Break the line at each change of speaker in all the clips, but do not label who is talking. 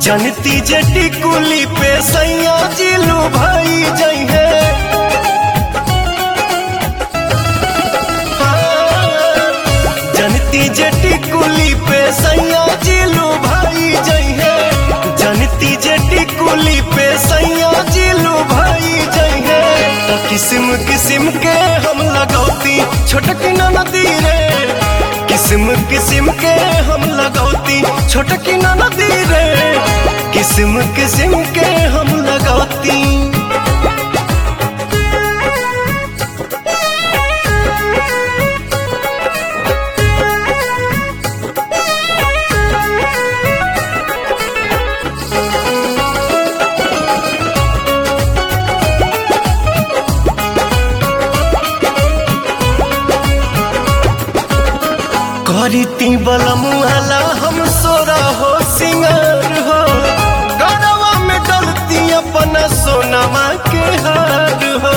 जनती जटी कुली पे सैया जिलू भाई जइहे जनती जटी कुली पे सैया जिलू भाई जइहे जनती जटी कुली पे सैया जिलू भाई जइहे तो किस्म किस्म के हम लगौती छोटकी नदी रे किस्म किस्म के हम लगौती छोटकी नदी रे किस्म किस्म के हम लगौती करती बलमुआला हम सोरा हो सिंगार हो गरवा में डलती अपना सोनमा के हार हो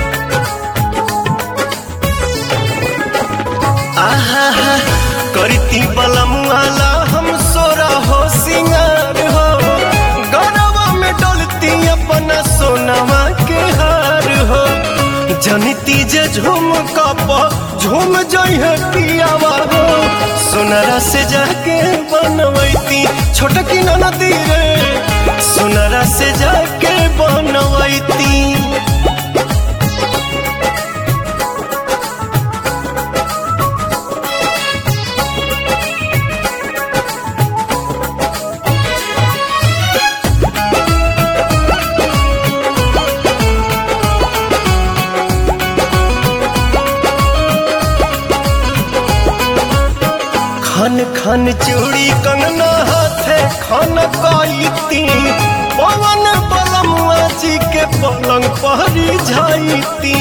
आहा हा करती बलमुआला हम सोरा हो सिंगार हो गरवा में डलती अपना सोनमा के हार हो जनिती जे झूम कप झूम जइहे पियावा हो सोनरा से जाके बनवैती छोटकी नदी रे सोनरा से जाके बनवैती खन खन चूड़ी कंगना हाथे खन काईती पवन बलमुआ जी के पलंग पहरी जाईती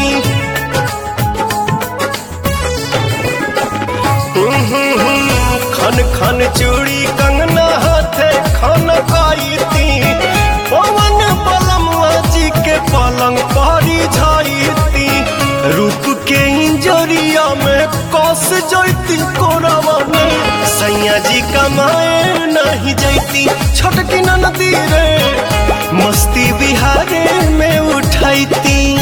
खन खन चूड़ी कंगना हाथे खन काईती पवन बलमुआ जी के पलंग पहरी जाईती रूप के इंजरिया में कस जैती कोरावा में सैया जी कमाए नहीं जैती छोटकी नदी रे मस्ती बिहारे में उठैती